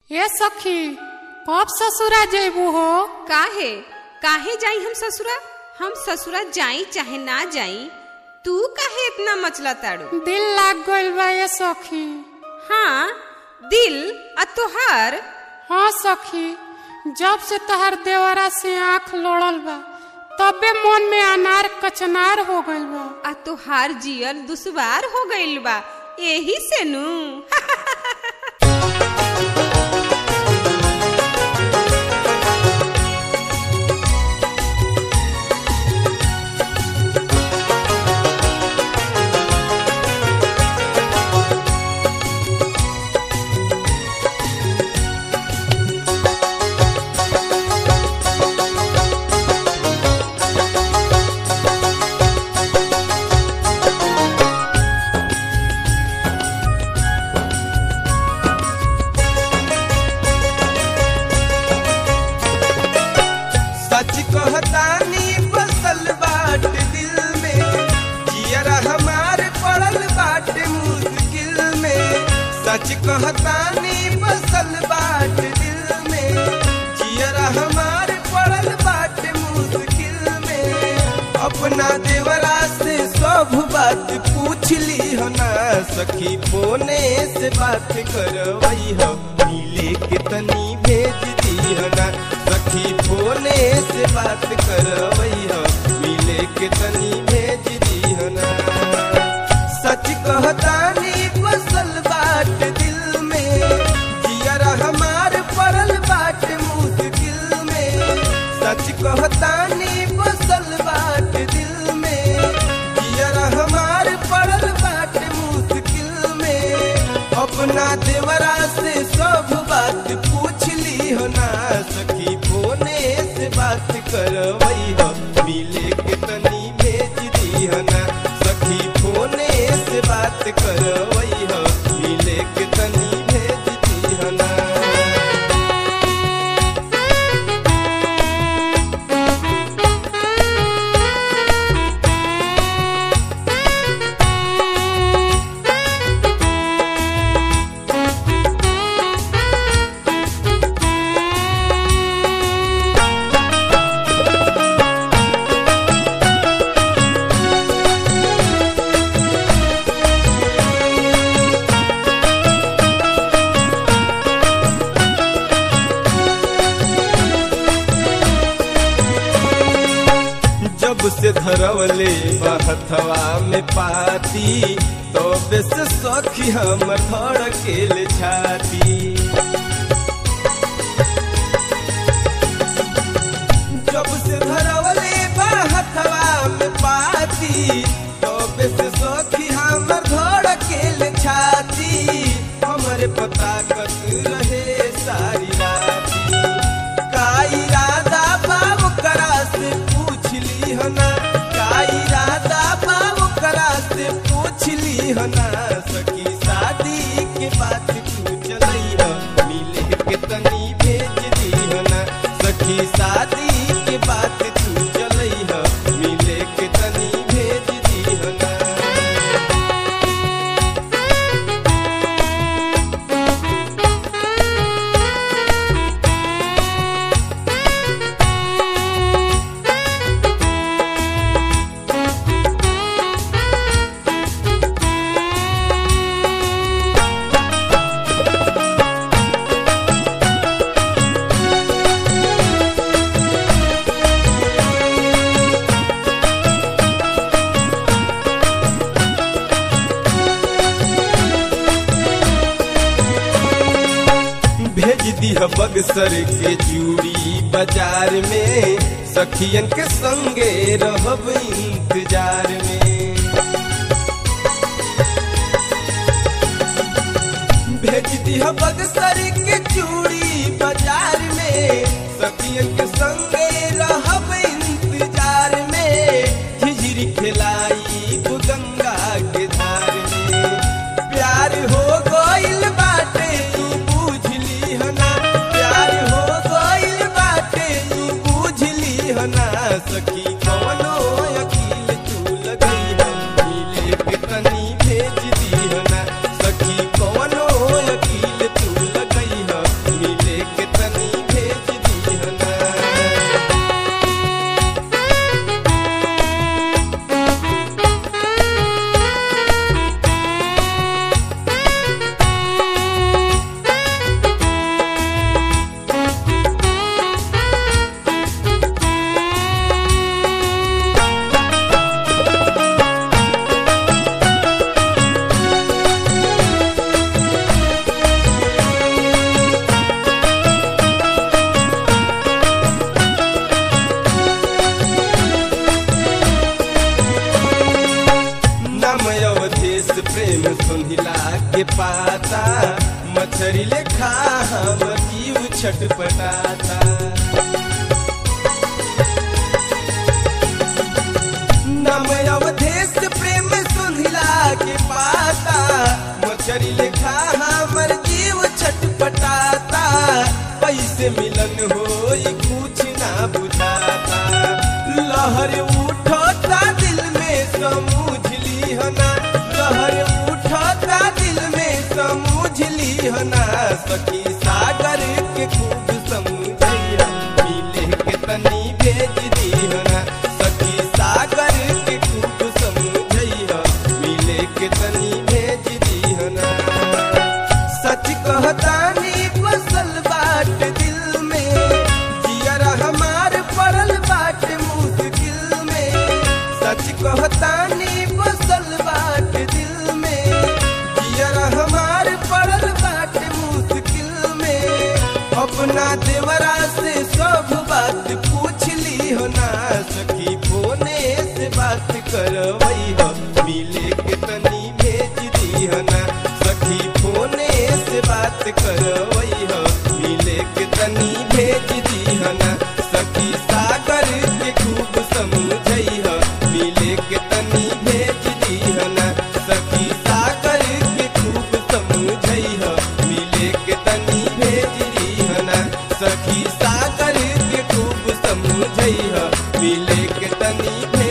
ए सखी कब ससुरा जेबू हो काहे काहे जाई हम ससुरा हम ससुरा जाई चाहे ना जाई तू काहे इतना मचला ताड़ू दिल लाग गइल बा ए सखी हाँ दिल आ तोहार हाँ सखी जब से तहर देवरा से आंख लोड़ल बा तबे मन में अनार कचनार हो गइल बा आ तोहार जियल दुश्वार हो गइल बा यही से नू सच कहतानी बसल बाट दिल में जियरा हमार पड़ल बाट मुश्किल में सच कहतानी बसल बाट दिल में जियरा हमार पड़ल बाट मुश्किल में अपना देवरा से सब बात पूछ ली हो ना सखी फोने से बात करवई हो मिले के तनी भेज दी हो ना सखी फोने से बात करवई हो मिले के तनी भेज दी हो ना सच कहतानी बसल बाट दिल में जियरा हमार पड़ल बाट मुश्किल में सच कहतानी बसल बाट दिल में जियरा हमार पड़ल बाट मुश्किल में अपना देवरा से सब बात पूछ ली हो ना सखी फोने से बात करवई हो मिले के तनी भेज दी हो ना सखी फोने से बात करवई हो मिले के तनी भेज दी हो ना जब से धरवले बहथवा में पाती तो बेस सखी हम धड़केल छाती जब से धरवले बहथवा में पाती तो बेस सखी हम धड़केल छाती हमरे पता कत रहे सारी राती का इरादा बाब करा से पूछ ली हो ना का इरादा बाब करा से पूछ ली हो ना सखी शादी के बात तू चलई हो मिले के तनी भेज दी हो ना सखी शादी के बात तू चलई हो मिले के तनी भेज दी हो ना भेज दिह बगसर के चूड़ी बाजार में सखियन के संगे रहब इंतजार में भेज दिह बगसर के चूड़ी बाजार में सखियन के संगे रहब इंतजार में झिझरी खिलाई गंगा के धार में प्यार हो गइल बाटे ई बुझली हो ना प्यार हो गइल बाटे ई बुझली हो ना सखी कवनो अकील तू लगई हो मिले के तनी भेज दी हो ना सखी कवनो अकील तू लगई हो छटपटाता नम अवधेश प्रेम सुधिला के पाता मछरी लेखा हमर जीव छटपटाता पैसे मिलन होई कुछ ना बुझाता लहर उठता दिल में समझ लीहना लहर उठता दिल में समझ लीहना सखी सागर के खूब समझैया मिले के तनी भेज दीहना सखी सागर के खूब समझैया मिले के तनी भेज दीहना सच कहतानी बसल बाट दिल में जियरा हमार पड़ल बाट मुश्किल में सच कहतानी बसल बाट दिल में जियरा हमार पड़ल बाट मुश्किल में अपना देवरा से सब बात पूछ ली हो ना सखी फोने से बात करवई हो मिले के तनी भेज दी हो ना सखी फोने से बात करवई हो मिले के तनी भेज दी हो ना सखी सागर के खूब समझई हो मिले के तनी भेज दी हो ना सखी सागर के खूब समझई हो मिले के तनी भेज दी हो ना सखी सागर के खूब समझई हो मिले के तनी भेज